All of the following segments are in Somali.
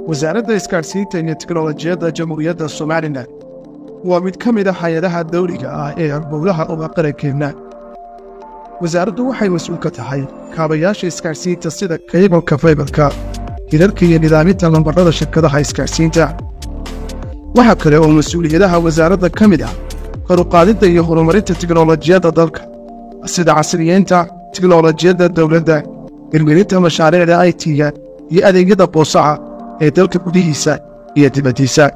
wasaaradda isgaadhsiinta iyo tiknolojiyadda jamhuuriyadda somalilan waa mid ka mid a hay-adaha dawliga ah ee arbowlaha uga qarankeenna wasaaraddu waxay mas-uul ka tahay kaabayaasha isgaadhsiinta sida kaybalka faybarka hirarka iyo nidaaminta lambarrada shirkadaha isgaadhsiinta waxaa kale oo mas-uuliyadaha wasaaradda ka mid ah karuqaadidda iyo horumarinta tiknolojiyadda dalka sida casriyeynta tiknolojiyadda dowladda hirgelinta mashaariicda i t-ga iyo adeegyada boosaca ee dalka gudihiisa iyo dibaddiisa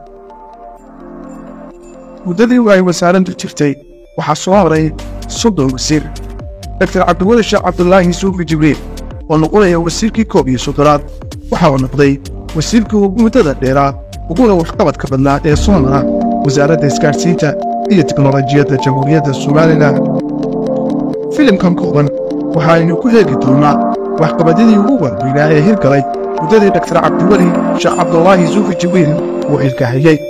muddadii ay wasaaraddu jirtay waxaa soo horay soddon wasiir doktor cabdiweli sheekh cabdulaahi suufi jibriil oo noqonaya wasiirkii koob iyo soddonaad waxa uu noqday wasiirkii ugu muddada dheeraa uguna waxqabadka badnaa ee soo mara wasaaradda isgaadhsiinta iyo tiknolojiyadda jamhuuriyadda somalilan filimkan kooban waxaaynu ku heegi doonnaa waxqabadyadii ugu warweynaa ee hirgalay muddadii doktor cabdiweli sheekh cabdulaahi suufi jibriil uu xilkahayey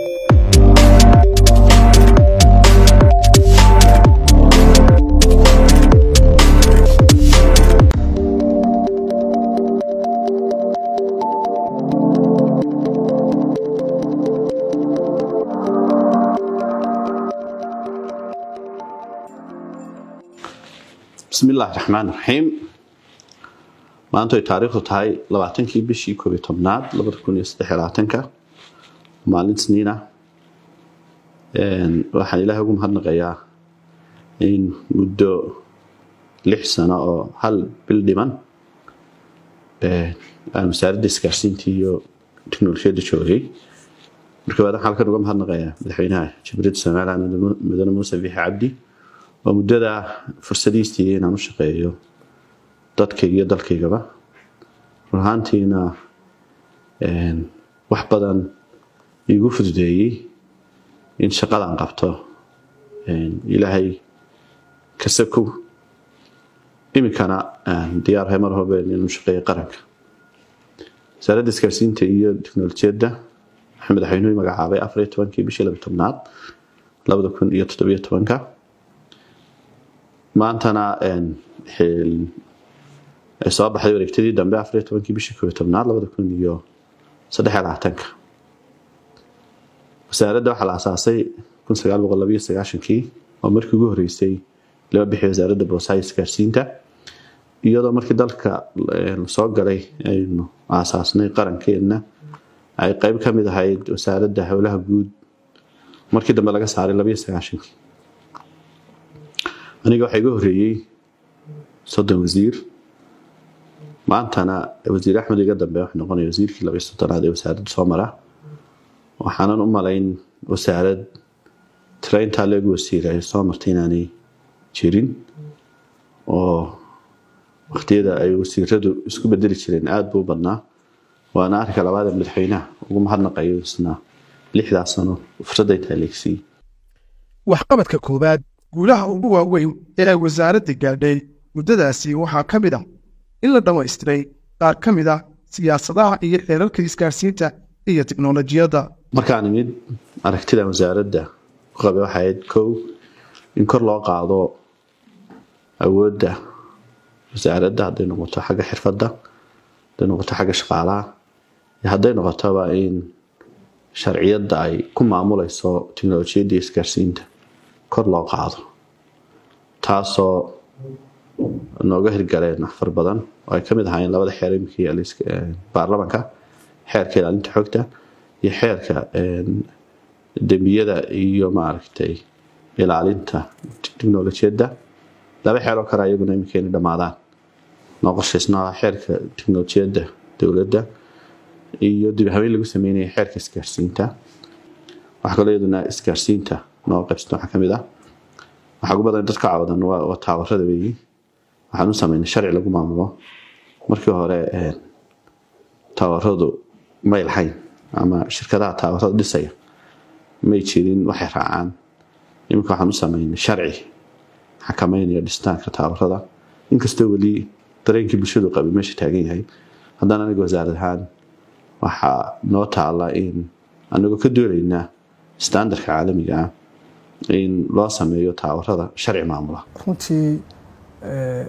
bismi illaahi raxmaan raxiim maanta ay taariikhdu tahay labaatankii bishii koob iyo tobnaad labada kun iyo saddex iyo labaatanka maalin sniina waxaan ilaahay ugu mahadnaqayaa in muddo lix sano oo hal bil dhiman aan wasaaradda isgaarsiintii iyo teknolojiyadda joogay marka baad waxaan halkan uga mahadnaqayaa madaxweynaha jamhuuriyadda somaliland mudane muuse biixi cabdi oo muddada fursadiistii inaan u shaqeeyo dadkayga iyo dalkaygaba run ahaantiina wax badan iigu fududeeyey in shaqadan qabto ilaahay kasakow iminkana diyaarhay mar hobe inuu shaqeeyo qaranka wasaaradda isgaarsiinta iyo teknolojiyadda waxaa madaxweynuhu magacaabay afar iyo tobankii bishii laba tobnaad labada kun iyo toddobiyo tobanka maantana soo baxday wareegtadii dambe afariyo tobankii bishii koobiyo tobnaad labada kun iyo saddexiyo labaatanka wasaaradda waxaa la asaasay kun sagaal boqol labayo sagaashankii oo markii ugu horeysay laba bixi wasaaradda boosaha isgaarsiinta iyadoo markii dalka soo galay aynu aasaasnay qarankeedna ay qeyb ka mid ahayd wasaaradda howlaha guud markii dambe laga saaray labayo sagaashankii aniga waxaa iga horeeyey soddon wasiir maantana wasiir axmed iga dambe wuxuu noqonaya wasiirkii labaiyo soddonaad ee wasaaradda soo mara waxaanan u malayn wasaarad tiraintaa leegu wasiir ay soo martay inaanay jirin oo waqtiyada ay wasiiradu isku bedeli jireen aada buu badnaa waana arrinka labaada madaxweynaha ugu mahadnaqayo isna lixdaa sano fursadday taaleegsiiyey waxqabadka koowaad guulaha ugu waaweyn ee ay wasaaradda gaadhay muddadaasi waxaa ka mid ah in la dhammaystiray qaar ka mid ah siyaasadaha iyo xeerarka isgaarsiinta iyo tiknolojiyadda markaan imid aragtida wasaaradda ku qabay waxay ahayd kow in kor loo qaado awoodda wasaaradda hadday noqoto xagga xirfadda hadday noqoto xagga shaqaalaha iyo hadday noqotoba in sharciyadda ay ku maamulayso teknolojiyadda iyo isgaarsiinta kor loo qaado taasoo nooga hirgaleen afar badan oo ay kamid ahaayeen labada xeer iminkii baarlamanka xeerka ilaalinta xogta iyo xeerka dembiyada iyo maaragtay ilaalinta teknolojiyadda laba xeer oo kale ayaguna iminka inay dhamaadaan noo qorshaysnaa xeerka teknolojiyadda dowladda iyo dib habeyn lagu sameynaya xeerka isgaarsiinta waxaa kaloo iyaduna isgaarsiinta noo qaybsata waxaa kamid ah waxaa ugu badan dadka caawadan waa taawarada weeyi waxaan u sameynay sharci lagu maamulo markii hore taawaradu may lahayn ama shirkadaha taawarada dhisaya may jirin waxay raacaan iminka waxaan u sameynay sharci xakameynaya dhistaanka taawarada inkastoo weli dareenkii bulshadu qabay meesha taagan yahay haddana aniga wasaarad ahaan waxaa noo taala in anagoo ka doonaynaa standardka caalamiga ah in loo sameeyo taawarada sharci maamula runtii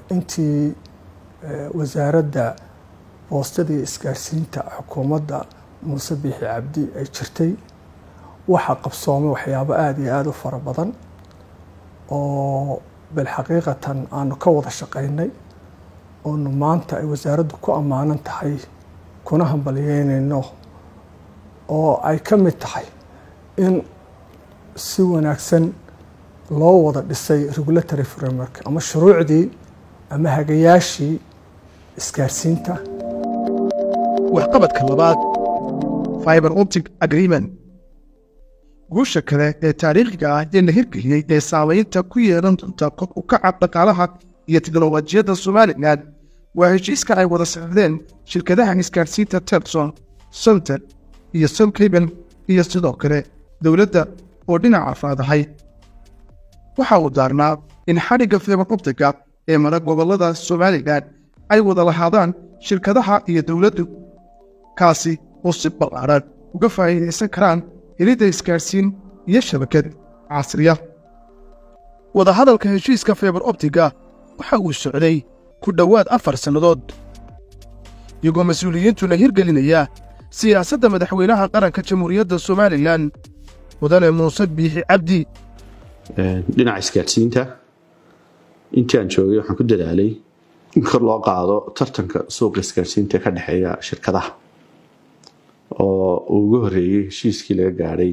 intii wasaaradda boostadii isgaarsiinta xukuumadda muuse biixi cabdi ay jirtay waxaa qabsoomay waxyaabo aada iyo aada u fara badan oo bilxaqiiqatan aanu ka wada shaqaynay oonu maanta ay wasaaraddu ku ammaanan tahay kuna hambalyeynayno oo ay ka mid tahay in si wanaagsan loo wada dhisay regulatory framework ama shuruucdii ama hagayaashii isgaarsiinta waxqabadka labaad fiber optic agreement guusha kale ee taariikhiga ah ee la hirgeliyey ee saamaynta ku yeelan doonta kor u kaca dhaqaalaha iyo tiknolojiyadda somalilan waa heshiiska ay wada socdeen shirkadaha isgaarsiinta terson solter iyo solcable iyo sidoo kale dowladda oo dhinaca faadahay waxa uu daarnaa in xadhigga fiber optiga ee mara gobollada somalilan ay wada lahaadaan shirkadaha iyo dowladdu kaasi oo si ballaaran uga faa'iidaysan karaan helidda isgaarsiin iyo shabakad casriya wadahadalka heshiiska fiber optiga waxa uu socday ku dhowaad afar sannadood iyagoo mas-uuliyiintu la hirgelinaya siyaasadda madaxweynaha qaranka jamhuuriyadda somalilan mudane muuse biixi cabdi dhinaca isgaadhsiinta intii aan joogay waxaan ku dadaalay in kor loo qaado tartanka suuqa isgaadhsiinta ka dhexeeya shirkadaha oo uu ugu horeeyey heshiiskii laga gaadhay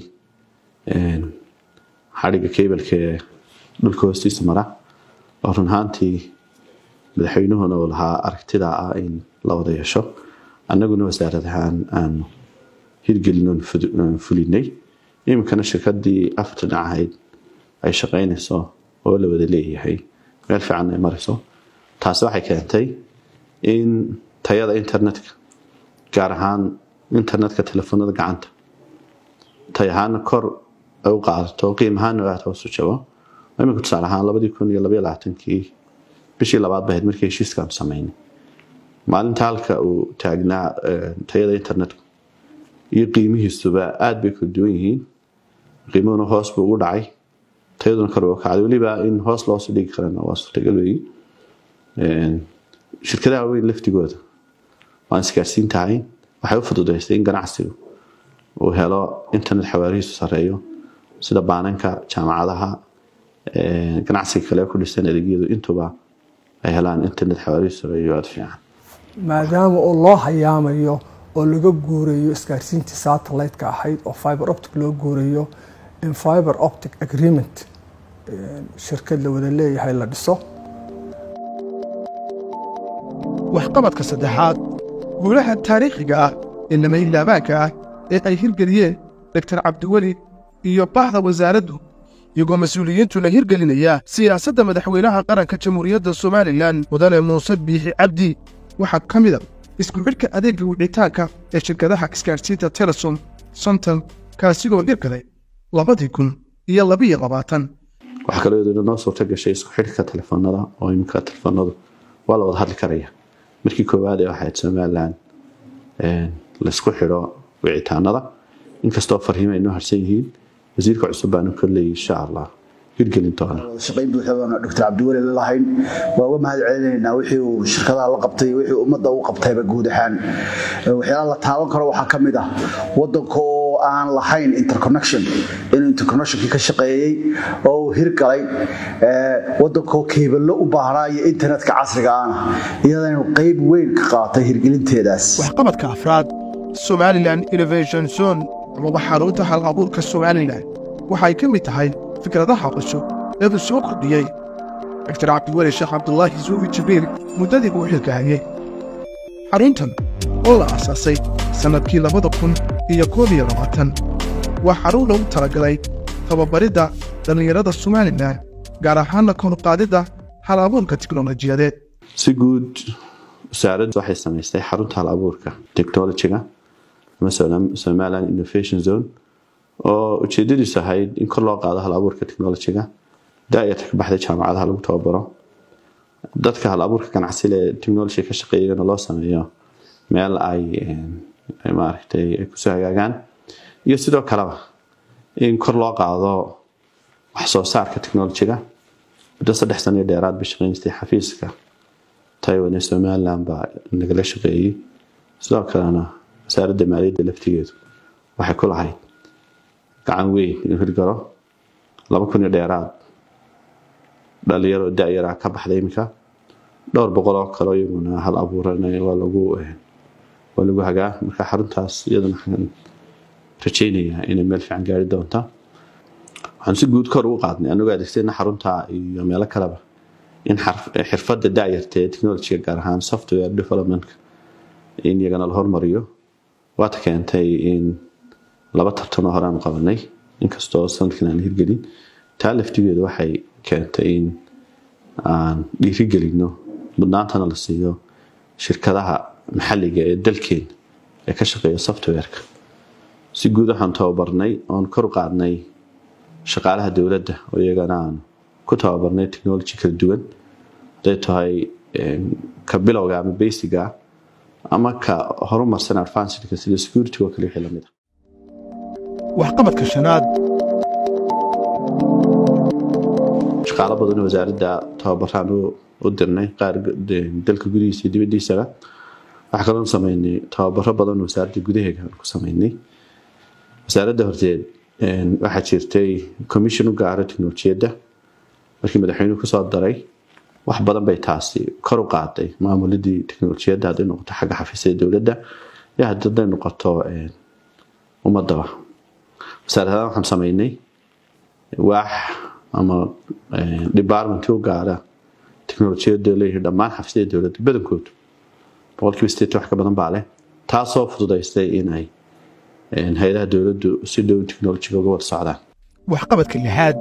xadhigga kabalka ee dhulka hoostiisa mara oo run ahaantii madaxweynuhuna uu lahaa aragtida ah in la wada yeesho annaguna wasaarad ahaan aanu hirgelinoon fulinay iminkana shirkadii afarta dhinac ahayd ay shaqaynayso oo la wada leeyahay meel fiican ay marayso taasi waxay keentay in tayada internetka gaar ahaan internetka telefoonada gacanta tay ahaana kor ay u qaadato qiim ahaana aad hoosu jabo iminka tusaale ahaan labadii kun iyo labaiyo labaatankii bishii labaad bahayd markii heshiiskaanu samaynay maalinta halka uu taagnaa tayada internetku iyo qiimihiisuba aada bay kala duwan yihiin qiimuhuna hoos buu ugu dhacay tayaduna kor u kacday weliba in hoos loosoo dhigi karana waa suurtagal weyi shirkadaha weyn laftigooda waan isgaarsiin tahay waxay u fududaysay in ganacsigu uu helo internet xawaarihiisu sareeyo sida baananka jaamacadaha ganacsiga kale ku dhisan adeegyadu intuba ay helaan internet xawaarihiisu sareeyo aada fiican maadaama oo loo hayaamayo oo laga guurayo isgaarsiintii satellite-ka ahayd oo fiber optic loo guurayo in fiber optic agreement shirkad la wada leeyahay la dhiso waxqabadka saddexaad guulaha taariikhiga ah ee lamayilaabaanka ah ee ay hirgeliyeen doktor cabdiweli iyo bahda wasaaraddu iyagoo mas-uuliyiintu la hirgelinaya siyaasadda madaxweynaha qaranka jamhuuriyadda somalilan mudane muuse biixi cabdi waxaa ka mid a isku xidhka adeegga wicitaanka ee shirkadaha isgaadhsiinta telesom sontal kaasigoo dhirgalay labadii kun iyo labiyo labaatan waxaa kaloo iyaduna noo suurta gashay isku xidhka telefoonada oo iminka telefoonadu waa la wada hadli karaya markii koowaad ee waxayd somalilan laysku xidho wicitaanada inkastoo farhiimo ay noo harsan yihiin wasiirka cusub baanu kolley insha allah hirgelin doona shaqayn buuxa baanu doctor cabdiweli la lahayn waa uga mahad celinaynaa wixii uu shirkadaha la qabtay wixii ummadda u qabtayba guud ahaan waxyaalaha la taaban karo waxaa ka mid ah waddanka oo aan lahayn interconnection inuu interconnectionkii ka shaqeeyey oo uu hirgalay waddankoo keebalo u baahnaa iyo internetka casriga ahna iyadaynu qayb weyn ka qaatay hirgelinteedaas waxqabadka afraad somalilan innovation zone amaba xarunta hal abuurka somalilan waxay ka mid tahay fikradaha cusub ee uu soo kordhiyey doctor cabdiweli sheekh cabdulaahi suufi jibriil muddadii uu xilgahayey xaruntan oo la aasaasay sannadkii labada kun iyo koob iyo labaatan waa xarun lagu talagalay tababaridda dhallinyarada somalilan gaar ahaanna koruqaadidda hal abuurka tiknolojiyadeed si guud wasaaraddu waxay samaystay xarunta hal abuurka technologiga ama somaliland innovation zone oo ujeedadiisu ahayd in kor loo qaado hal abuurka technologiga daayarta ka baxday jaamacadaha lagu tababaro dadka hal abuurka ganacsiga ee technology ka shaqeeyana loo sameeyo meel ay maaragtay ay kusoo hagaagaan iyo sidoo kaleba in kor loo qaado wax soo saarka technologiga muddo saddex sano iyo dheeraad bay shaqeynaystay xafiiska taiwan ee somaliland baa nagala shaqeeyey sidoo kalena wasaaradda maaliyadda laftigeedu waxay ku lahayd gacan weyn inuu hirgalo laba kun iyo dheeraad dhalinyaro da-yaraa ka baxday iminka dhowr boqol oo kale iyaguna hal abuuranay waa lagu waa lagu hagaa marka xaruntaas iyaduna waxaan rajaynayaa inay meel fiican gaari doonta waxaan si guud kor ugu qaadnay anagoo adeegsana xarunta iyo meelo kaleba in xirfadda da-yarta ee technologyga gaar ahaan software developmentka in iyagana la hormariyo waata keentay in laba tartanoo hore aan qabanay inkastoo sanadkan aan hirgelin taa laftigeedu waxay keentay in aan dhiirigelino mudnaantana la siiyo shirkadaha maxalliga ee dalkeena ee ka shaqeeya softwareka si guud waxaan tababarnay oon kor u qaadnay shaqaalaha dowladda oo iyagana aan ku tababarnay technology kala duwan haday tahay ka bilowga ama basiga ama ka horumarsan advancedka sida security oo kale wixii lamid ah waxqabadka shanaad shaqaalo badan oo wasaaradda tababaraan u dirnay qaar dalka gudihiisa iyo dibadiisaba waxaa kaloo sameynay tababaro badan oo wasaaradda gudaheega aan ku sameynay wasaaradda horteed waxaa jirtay commission u gaaro teknolojiyadda markii madaxweynuhu kusoo daray wax badan bay taasi kor u qaaday maamuladii teknolojiyadda hadday noqoto xagga xafiisyada dowladda iyo hadday noqoto ummadaba wasaaradahan waxaan sameynay waax ama department u gaara teknolojiyadda leeyahay dhammaan xafiisyada dowladda badankoodu boqolkiiba sideetan wax ka badan baa leh taasoo fududaystay inay hay-adaha dowladdu si dhow technolojiga uga wada socdaan waxqabadka lixaad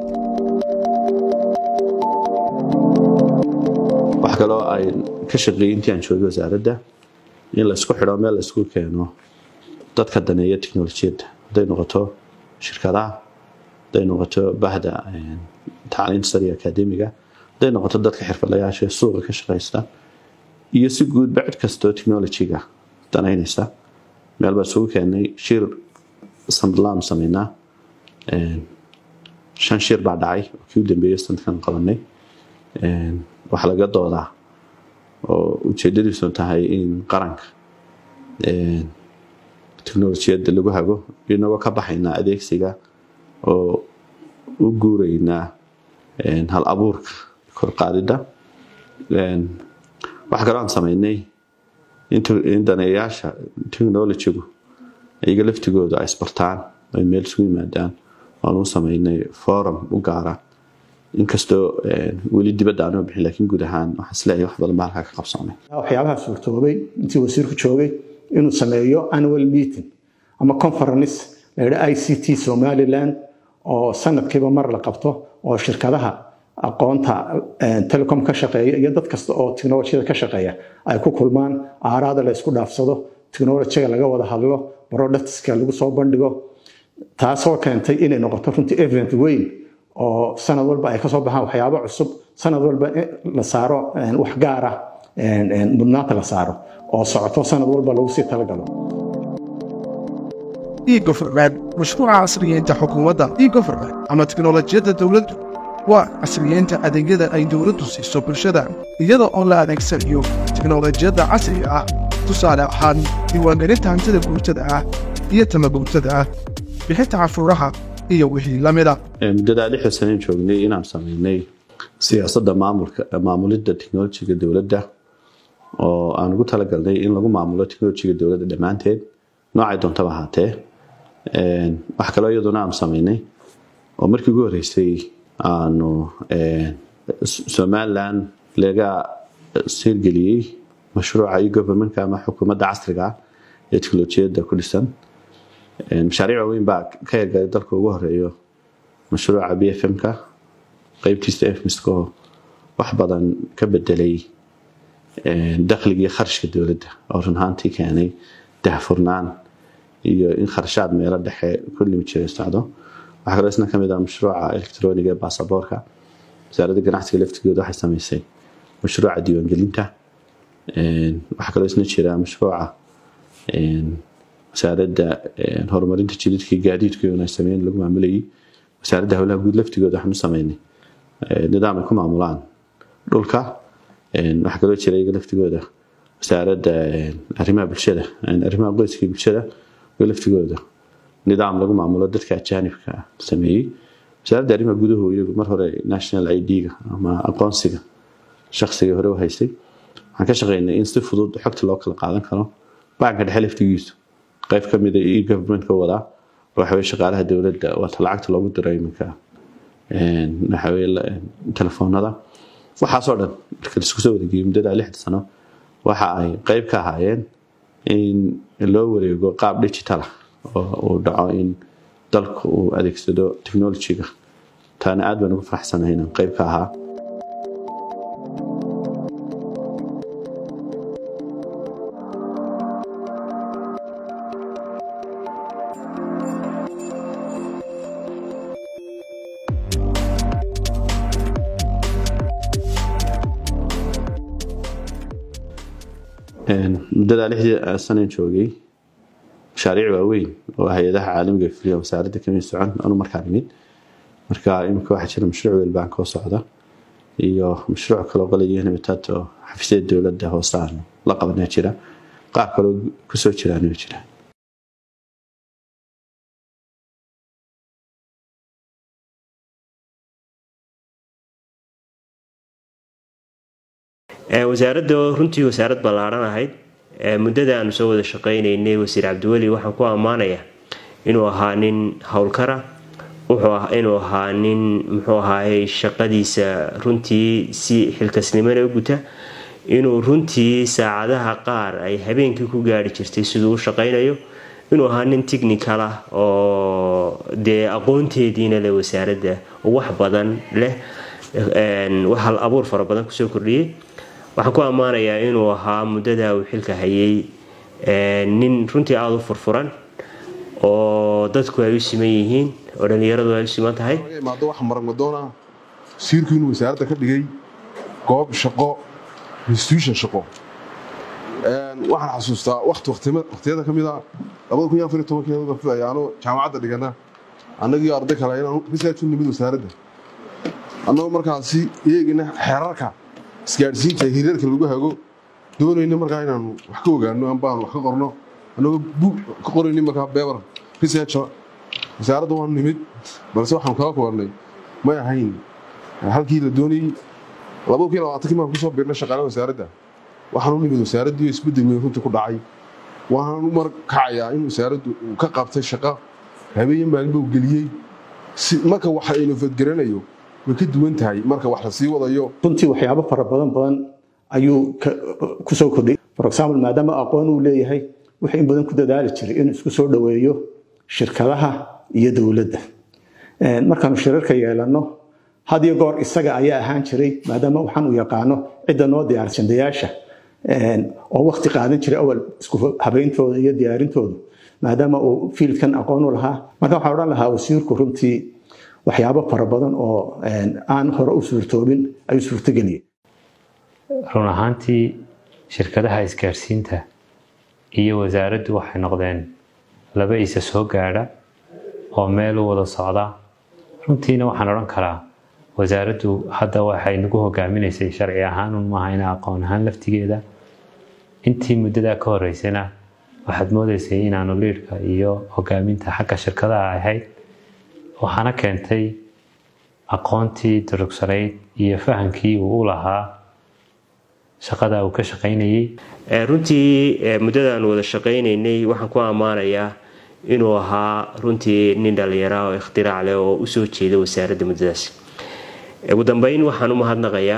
wax kaloo ay ka shaqeeyey intii aan joogay wasaaradda in laysku xidho meel laysku keeno dadka daneeya teknolojiyadda hadday noqoto shirkadaha hadday noqoto bahda tacliinta sare iyo akaademiga hadday noqoto dadka xirfadlayaasha suuqa ka shaqaysta iyo si guudba cid kastoo technolojiga danaynaysa meel baa isugu keenay shir sanadlaan sameynaa shan shir baa dhacay oo kii u dambeeyey sanadkan qabanay waxaa laga doodaa oo ujeedadiisu tahay in qaranka teknolojiyadda lagu hago inagoo ka baxaynaa adeegsiga oo u guuraynaa hal abuurka korqaadida waxaa kaloo aan sameynay in daneeyaasha technolojigu iyaga laftigooda ay isbartaan ay meel isugu yimaadaan oan u sameynay forum u gaara inkastoo weli dibadda aanoo bixin laakiin guud ahaan waxaan isleeyahay wax badan baa halkaa ka qabsoomay waxyaabaha suurtoobay intii wasiirku joogay inuu sameeyo annual meeting ama conference la yidha i c t somaliland oo sanadkiiba mar la qabto oo shirkadaha aqoonta telecom ka shaqeeya iyo dad kasta oo technolojiyada ka shaqeeya ay ku kulmaan aaraada la isku dhaafsado technolojiga laga wada hadlo productska lagu soo bandhigo taasoo keentay inay noqoto runtii event weyn oo sanad walba ay kasoo baxaan waxyaabo cusub sanad walba la saaro wax gaara mudnaanta la saaro oo socoto sanad walba lagu sii talagalo e-government mashruuca casriyeynta xukuumadda e-government ama teknolojiyadda dowladdu waa casriyeynta adeegyada ay dowladdu siiso bulshada iyada oo la adeegsanayo teknolojiyadda casriga ah tusaale ahaan diiwaangelinta hantida guurtada ah iyo tamaguurtada ah bixinta canshuuraha iyo wixii la mida muddadaa lixda saneen joognay inaan sameynay siyaasadda maamulka maamulidda teknolojiga dowladda oo aan ugu talagalnay in lagu maamulo teknolojiga dowladda dhammaanteed noocay doontaba ahaatee wax kaloo iyaduna aanu sameynay oo markii ugu horreysay aanu somaliland laga sirgeliyey mashruuca iyo governmentka ama xukuumadda casriga ah ee teknolojiyadda ku dhisan mashaariic waaweyn baa ka hirgalay dalka ugu horeeyo mashruuca b f m-ka qeybtiisa fmisko wax badan ka bedelay dakhligii kharashka dowladda oo run ahaantii keenay dahfurnaan iyo in kharashaad meelo dhexe ku limi jiray socdo waxaa kaloo isna kamid ah mashruuca electroniga ee baasaboorka wasaaradda ganacsiga laftigooda waxay sameysay mashruuca diiwaangelinta waxaa kaloo isna jira mashruuca wasaaradda horumarinta jididka gaadiidka ay sameyn lagu maamulayay wasaaradda howlaha guud laftigooda waxaan u sameynay nidaam ay ku maamulaan dhulka waxaa kaloo jira iyaga laftigooda wasaaradda arrimaha bulshada arrimaha qoyska iyo bulshada oo laftigooda nidaam lagu maamulo dadka ajaanibka ah sameeyey wasaaradda arrimaha guduhu iyagu mar hore national id-ga ama aqoonsiga shakhsiga hore u haystay waxaan ka shaqeynay in si fudud xogta loo kala qaadan karo banka dhexe laftigiisu qayb ka mida iyo governmentka wadaa waxaweye shaqaalaha dowladda waata lacagta loogu diro iminka waxaweye telefoonada waxaasoo dhan marka laisku soo wareegiyey muddada lixda sano waxa ay qayb ka ahaayeen in loo wareego qaab digital ah oo uu dhaco in dalku uu adeegsado technologyga taana aad baan ugu faraxsanahay inaan qayb ka ahaa muddadaa lixdii sanaan joogay mashaariic waaweyn oo hay-adaha caalamiga fuliya wasaaradda kamid socon anu markaa nimid marka imika waxaa jira mashruuc weelbaan koo socda iyo mashruuc kaloo qalaya nabitaad oo xafiisyada dowladda hoose aan la qabanaa jira qaar kaloo kusoo jiraan way jiraan wasaaradda runtii wasaarad ballaaran ahayd muddada aanu soo wada shaqaynaynay wasiir cabdiweli waxaan ku ammaanayaa inuu ahaa nin howlkara inuu ahaa nin muxuu ahaayey shaqadiisa runtii si xilkasnimona u guta inuu runtii saacadaha qaar ay habeenkii ku gaari jirtay siduu u shaqaynayo inuu ahaa nin technical ah oo dee aqoonteediina leh wasaaradda wax badan leh hal abuur fara badan kusoo kordhiyey waxaan ku ammaanayaa inuu ahaa muddada uu xilka hayay nin runtii aada u furfuran oo dadku ay u siman yihiin oo dhallinyaradu ay u siman tahay imaado waxa maragmadoona wasiirku inuu wasaaradda ka dhigay goob shaqo institution shaqo waxaan xasuustaa waqti waqtiyada ka mid a labada kun iyo afar iyo tobankeeda baan filaya anoo jaamacadda dhigana annagii arday kale inaan research u nimid wasaaradda annagoo markaasi eegina xeerarka isgaadhsiinta hirarka lagu hago doonayna markaa inaanu wax ka ogaano ambaan wax ka qorno annagoo buug ka qorayni markaa beber research wasaaradda waanu nimid balse waxaanu kala kulannay may ahayn halkii la doonayey labada kun iyo labaatankii baan kusoo biirnay shaqaalaha wasaaradda waxaanu nimid wasaaraddii isbeddel weyn runtii ku dhacay waxaan u markacayaa in wasaaraddu uu ka qabtay shaqo habeenyo maalinba uu geliyey marka waxa aynu fadgaranayo way ka duwan tahay marka wax la sii wadayo runtii waxyaabo fara badan badan ayuu kusoo kordhay for example maadaama aqoon uu leeyahay wuxuu in badan ku dadaali jiray inuu isku soo dhoweeyo shirkadaha iyo dowladda markaanu shirarka yeelanno had iyo goor isaga ayaa ahaan jiray maadaama waxaan u yaqaano cidda noo diyaarsandayaasha oo wakti qaadan jiray awal isku habeyntooda iyo diyaarintooda maadaama uu fiildkan aqoon u lahaa marka waxaan odhan lahaa wasiirku runtii waxyaabo fara badan oo aan hore u suurtoobin ayuu suurtogeliyey run ahaantii shirkadaha isgaarsiinta iyo wasaaraddu waxay noqdeen laba isa soo gaadha oo meel u wada socda runtiina waxaan odhan karaa wasaaraddu hadda waxay nagu hogaaminaysay sharci ahaan un maaha ina aqoon ahaan laftigeeda intii muddadaa ka horeysana waxaad moodaysay inaanu liidhka iyo hogaaminta xagga shirkadaha ahayd waxaana keentay aqoontii durugsanayd iyo fahamkii uu u lahaa shaqada uu ka shaqaynayay runtii muddadaanu wada shaqaynaynay waxaan ku ammaanayaa inuu ahaa runtii nin dhallinyara oo ikhtirac leh oo usoo jeeda wasaaradda muddadaas ugu dambeyn waxaan u mahadnaqayaa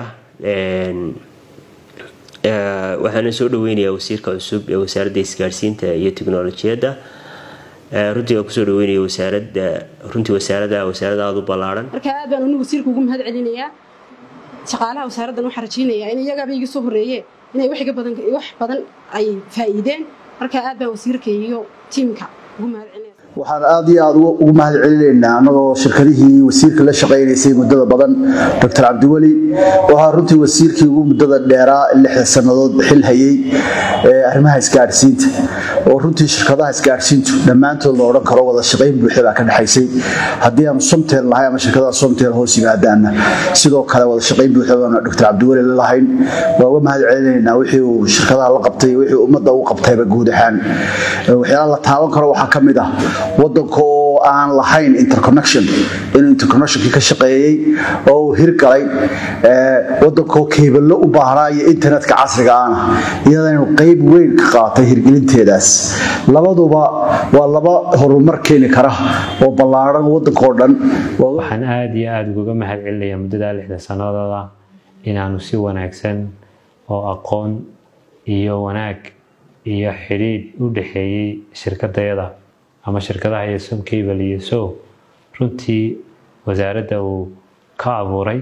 waxaana soo dhaweynayaa wasiirka cusub ee wasaaradda isgaarsiinta iyo tiknolojiyadda runtii waa kusoo dhaweynaya wasaaradda runtii wasaaradda wasaarada aada u ballaaran marka aad baan anigu wasiirka ugu mahad celinayaa shaqaalaha wasaaraddan waxaan rajaynayaa in iyagaaba iga soo horreeye inay wax badan wax badan ay faa'iideen marka aad baan wasiirka iyo tiimka ugu mahad celinaya waxaan aad iyo aad ugu mahad celinaynaa annagoo shirkadihii wasiirka la shaqaynaysay muddada badan doctor cabdiweli waxaa runtii wasiirkii ugu muddada dheeraa lixda sannadood xil hayay arrimaha isgaadhsiinta oo runtii shirkadaha isgaarsiintu dhammaantood la odhan karo wada shaqayn buuxa baa ka dhexaysay haddii aanu somtel lahay ama shirkadaha somtel hoos yimaadaana sidoo kale wada shaqayn buuxa baanu dr cabdiweli la lahayn waa uga mahad celinaynaa wixii uu shirkadaha la qabtay wixii ummadda u qabtayba guud ahaan waxyaalaha la taaban karo waxaa ka mid ah wadanka oo aan lahayn interconnection inuu interconnectionkii ka shaqeeyey oo uu hirgalay wadankoo keebalo u baahnaa iyo internetka casriga ahna iyada inuu qayb weyn ka qaatay hirgelinteedaas labaduba waa laba horumar keeni kara oo ballaaran wadankoo dhan waxaan aada iyo aada ugaga mahad celinayaa muddadaa lixda sanadooda inaanu si wanaagsan oo aqoon iyo wanaag iyo xidhiidh u dhexeeyey shirkadayada ama shirkadaha iyo somcable iyo so runtii wasaaradda uu ka abuuray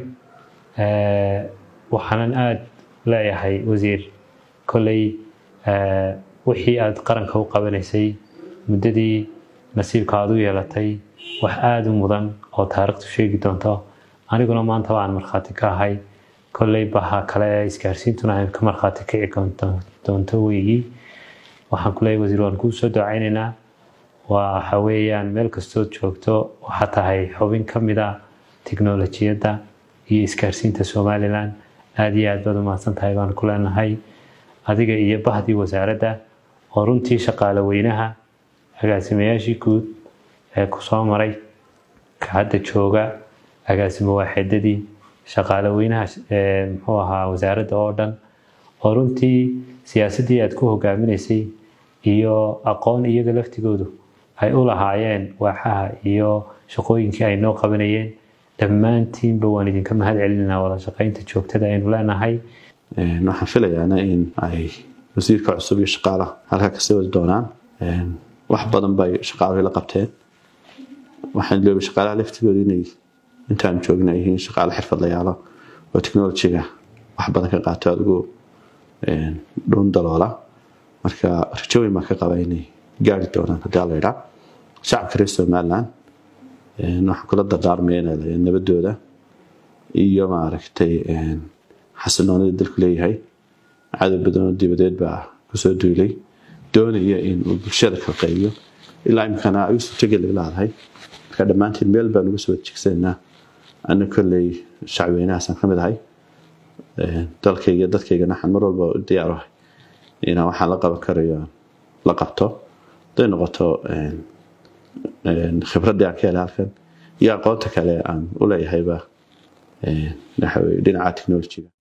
waxaanan aada leeyahay wasiir kolley wixii aada qaranka u qabanaysay muddadii nasiibka aada u yeelatay wax aada u mudan oo taariikhtu sheegi doonto aniguna maanta waan markhaati ka ahay kolley baha kale ee isgaarsiintuna ay ka markhaati kici doonto weygii waxaan ku leeyahay wasiir waan kuu soo ducaynaynaa waxa weeyaan meel kastood joogto waxaa tahay xubin ka mid a tiknolojiyadda iyo isgaarsiinta somalilan aada iyo aad baad umahadsan tahay baan ku leenahay adiga iyo bahdii wasaaradda oo runtii shaqaale weynaha agaasimayaashii guud ee ku soo maray ka hadda jooga agaasimo waaxeedadii shaqaale weynaha muxuu ahaa wasaaradda oo dhan oo runtii siyaasaddii aad ku hogaaminaysay iyo aqoon iyaga laftigoodu ay u lahaayeen waaxaha iyo shaqooyinkii ay noo qabanayeen dhammaantiinba waan idinka mahad celinanaa wada shaqaynta joogtada aynu leenahay waxaan filayaana in ay wasiirka cusub iyo shaqaalaha halkaa kasii wadi doonaan wax badan bay shaqaaluhu la qabteen waxaan iloobi shaqaalaha laftigooda inay intaan joogna ay yihiin shaqaale xirfadlayaalo oo technolojiga wax badan ka qaato adigu dhuun daloola marka rajo weyn baan ka qaba inay gaari doonaan haddii alla idhaa shacabka reer somaliland waxaan kula dardaarmaya inay nabadooda iyo maaragtay xasiloonida dalku leeyahay cadow badanoo dibadeed baa kusoo duulay doonaya in uu bulshada kala qaybiyo ilaa imkana ay u suurtogeli laadahay marka dhammaantiin meel baan uga soo wajegsanaa ana kolley shacweynahaasaan ka mid ahay dalkayga dadkaygana waxaan mar walba u diyaar ahay inaan waxaan la qaban karayo la qabto haday noqoto khibraddii aan ka helay halkan iyo aqoonta kale aan u leeyahayba dhinaca technolojiga